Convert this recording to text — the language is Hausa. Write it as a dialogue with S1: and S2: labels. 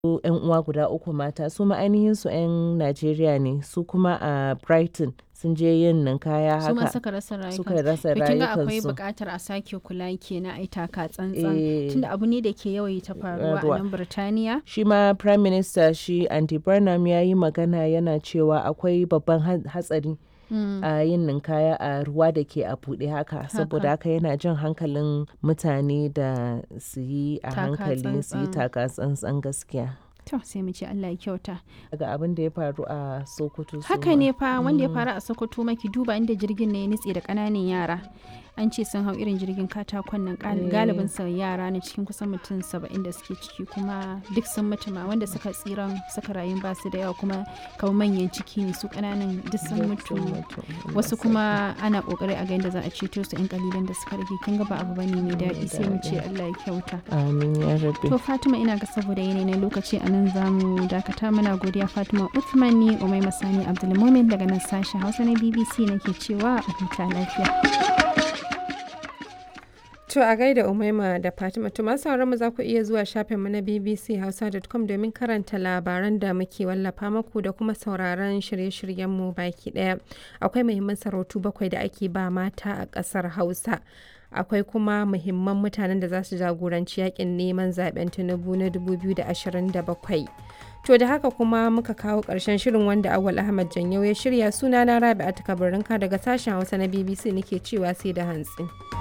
S1: 'yan uwa guda uku mata su ma ainihin su 'yan Najeriya ne su kuma a Brighton sun je yin ninkaya
S2: su ma
S1: haka
S2: suka rasa rayukansu
S1: suka rasa
S2: to kin ga akwai
S1: rayukansu.
S2: buƙatar a sake kula kenan ai taka tsantsan
S1: Eh.
S2: tunda abu ne da ke yawaita faruwa
S1: Faruwa.
S2: a nan Birtaniya
S1: Shi ma Prime Minister shi Andy Burnham ya yi magana yana cewa akwai babban ha- hatsari
S2: Mm.
S1: a yin ninkaya a ruwa da ke a buɗe haka saboda haka yana jan hankalin mutane da su yi a
S2: Taka
S1: hankali su yi
S2: tsantsan.
S1: taka tsantsan gaskiya.
S2: to sai mu ce Allah ya kyauta
S1: Daga abin da ya faru a Sokoto su
S2: haka
S1: ma.
S2: ne fa wanda ya faru a Sokoto maki duba inda jirgin ne ya nutse da ƙananan yara an ce sun hau irin jirgin katakon nan gal-
S1: Eh.
S2: galibin sa yara ne cikin kusan mutum saba'in da suke ciki kuma duk sun mutu ma wanda suka tsiran suka rayu ba su da yawa kuma kamar manyan ciki ne su ƙananan duk sun mutu wasu kuma ana kokari a ga yadda za a ceto su yan kalilan da suka rage kin ga ba abu bane mai daɗi sai mu ce Allah ya kyauta
S1: Amin ya rabe.
S2: to Fatima ina ga saboda yanayi na lokaci a nan za mu dakata muna godiya Fatima Uthman ni Umai Masani Abdulmumin daga nan sashen Hausa na BBC nake cewa a huta lafiya
S3: To a gaida Umaima da Fatima to masu sauran mu za ku iya zuwa shafinmu na bbchausa.com domin karanta labaran da muke wallafa maku da kuma sauraron shirye-shiryenmu baki daya. Akwai muhimman sarautu bakwai da ake ba mata a ƙasar Hausa. Akwai kuma muhimman mutanen da za su jagoranci yakin neman zaben Tinubu na 2027. To da haka kuma muka kawo ƙarshen shirin wanda Awal Ahmad Janyau ya shirya sunana Rabi'atu Kabarinka daga sashen Hausa na BBC nake cewa sai da hantsi.